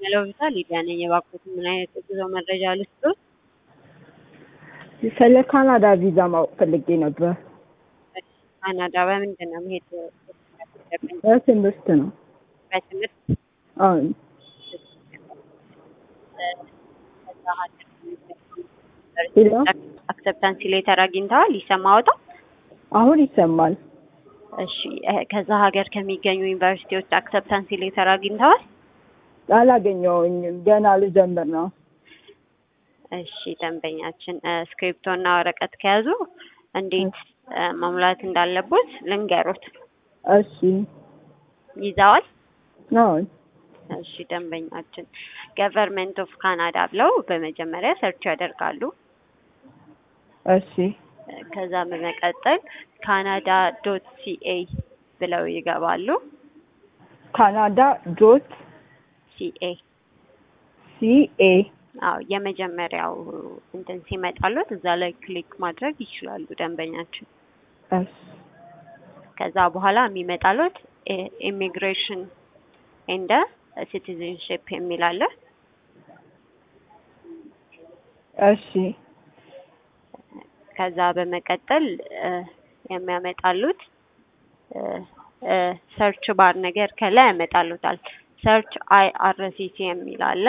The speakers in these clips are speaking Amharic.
ሄሎ ቪዛ ሊዲያ ነኝ። የባኮት ምን አይነት የጉዞ መረጃ ልስጥዎት? ስለ ካናዳ ቪዛ ማወቅ ፈልጌ ነበር። ካናዳ በምንድን ነው መሄድ ያለብኝ? በትምህርት ነው። በትምህርት አሁን ከዛ ሀገር ሄሎ አክሰፕታንሲ ሌተር አግኝተዋል? ይሰማዎታል? አሁን ይሰማል። እሺ እ ከዛ ሀገር ከሚገኙ ዩኒቨርሲቲዎች አክሰፕታንሲ ሌተር አግኝተዋል? አላገኘሁኝም። ገና ልጀምር ነው። እሺ ደንበኛችን ስክሪፕቶ እና ወረቀት ከያዙ እንዴት እ መሙላት እንዳለቦት ልንገሮት። እሺ ይዘዋል? አሁን እሺ ደንበኛችን ገቨርንመንት ኦፍ ካናዳ ብለው በመጀመሪያ ሰርች ያደርጋሉ። እሺ እ ከዛ በመቀጠል ካናዳ ዶት ሲኤ ብለው ይገባሉ። ካናዳ ዶት ሲኤ ሲኤ አዎ የመጀመሪያው እንትን ሲመጣሉት እዛ ላይ ክሊክ ማድረግ ይችላሉ ደንበኛችን። እሺ ከዛ በኋላ የሚመጣሉት ኢሚግሬሽን ኤንደ ሲቲዝንሽፕ የሚል አለ። እሺ ከዛ በመቀጠል እ የሚያመጣሉት እ እ ሰርች ባር ነገር ከላይ ያመጣሉታል። ሰርች አይ አር ሲ ሲ የሚል አለ።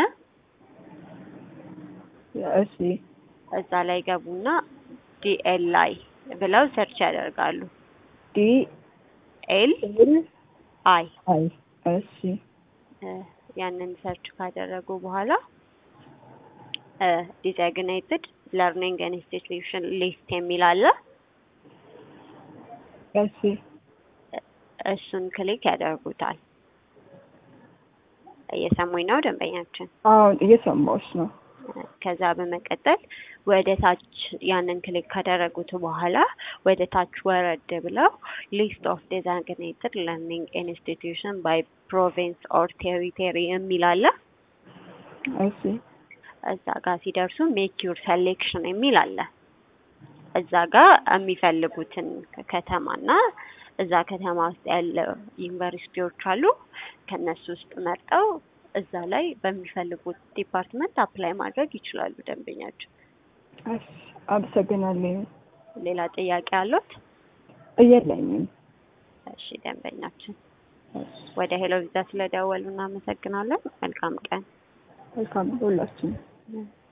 እሺ እዛ ላይ ገቡና ዲኤል ላይ ብለው ሰርች ያደርጋሉ። ዲ ኤል ኤል አይ አይ እሺ እ ያንን ሰርች ካደረጉ በኋላ ዲዛግኔትድ ለርኒንግ ኢንስቲትዩሽን ሊስት የሚል አለ። እሺ እሱን ክሊክ ያደርጉታል። እየሰሙኝ ነው ደንበኛችን? አሁን እየሰማሁሽ ነው። ከዛ በመቀጠል ወደ ታች ያንን ክሊክ ካደረጉት በኋላ ወደ ታች ወረድ ብለው ሊስት ኦፍ ዴዛግኔትድ ለርኒንግ ኢንስቲትዩሽን ባይ ፕሮቪንስ ኦር ቴሪቶሪ የሚል አለ። እሺ እዛ ጋር ሲደርሱ ሜክ ዩር ሴሌክሽን የሚል አለ። እዛ ጋር የሚፈልጉትን ከተማና እዛ ከተማ ውስጥ ያለ ዩኒቨርሲቲዎች አሉ። ከነሱ ውስጥ መርጠው እዛ ላይ በሚፈልጉት ዲፓርትመንት አፕላይ ማድረግ ይችላሉ ደንበኛቸው። እሺ አመሰግናለሁ። ሌላ ጥያቄ አሉት? የለኝም። እሺ ደንበኛችን እሺ ወደ ሄሎ ቪዛ ስለደወሉ እናመሰግናለን። መልካም ቀን። መልካም ሁላችንም እ